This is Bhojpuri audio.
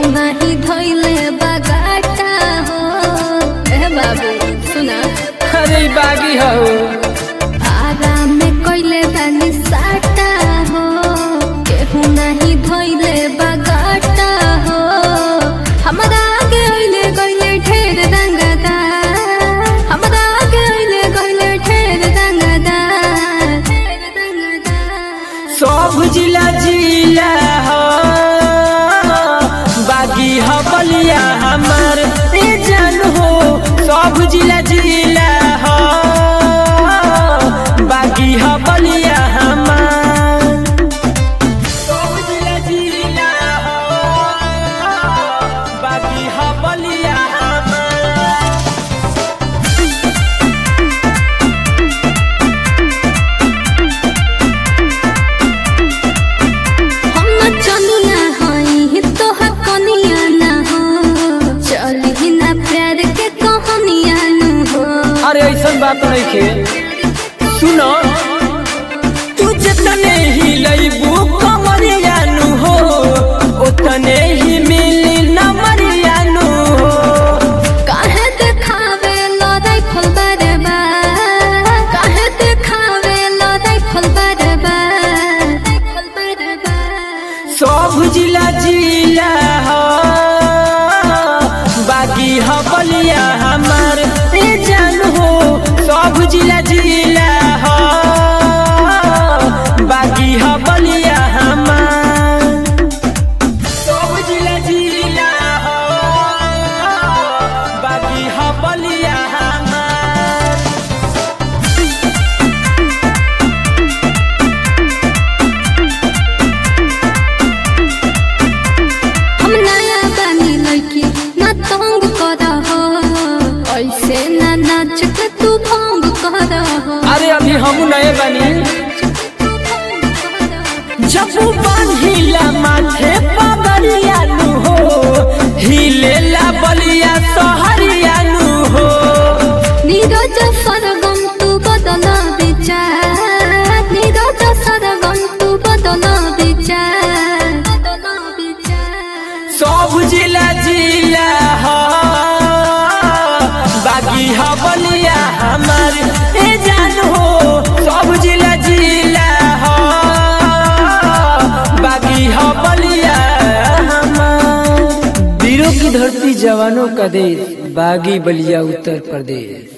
नाही धोइले बगाटा हो ए बाबू सुना अरे ई बागी हो आराम में कोइले बानी साटा हो केहू नहीं धोइले बगाटा हो हमरा आगे होइले गइले ढेर रंगदा हमरा आगे होइले गइले ढेर रंगदा ढेर रंगदा सब जिला जिला हो बागी हो बलिया हमार ए जान हो सब जिला जिला हो बागी हो बलिया हमार सब जिला जिला हो बागी हो बलिया हमार हम चनिया हई तोहर कनिया ना हो चली ना प्यार के कहानिया नु हो अरे ऐसा बात नहीं के सुनो तू जितने ही लईबू कमरिया नु हो उतने ही मिली नमरिया नु हो काहे देखावे लड़ाई खोल बारे बा काहे देखावे लड़ाई खोल बारे बा खोल बारे बा सब जिला जिला हो बाकी हो बलिया हमार ए जान हो सब जिला जिला हो बाकी हो बलिया हमार सब जिला जिला हो बाकी हो बलिया हमार हम नया बानी लड़की ना तंग कर हो ऐसे ना नाच के तू भंग कर हो अरे अभी हम नए बनी जब बांधिला माथे पगड़िया नु हो हिलेला बलिया सहरिया नु हो नीरज सरगम तू बदल विचार नीरज सरगम तू बदल विचार बदल विचार सब जिला जिला हो बागी हो बलिया हमार ए जान हो सब जिला जिला हो बागी हो बलिया हमार वीरों की धरती जवानों का देश बागी बलिया उत्तर प्रदेश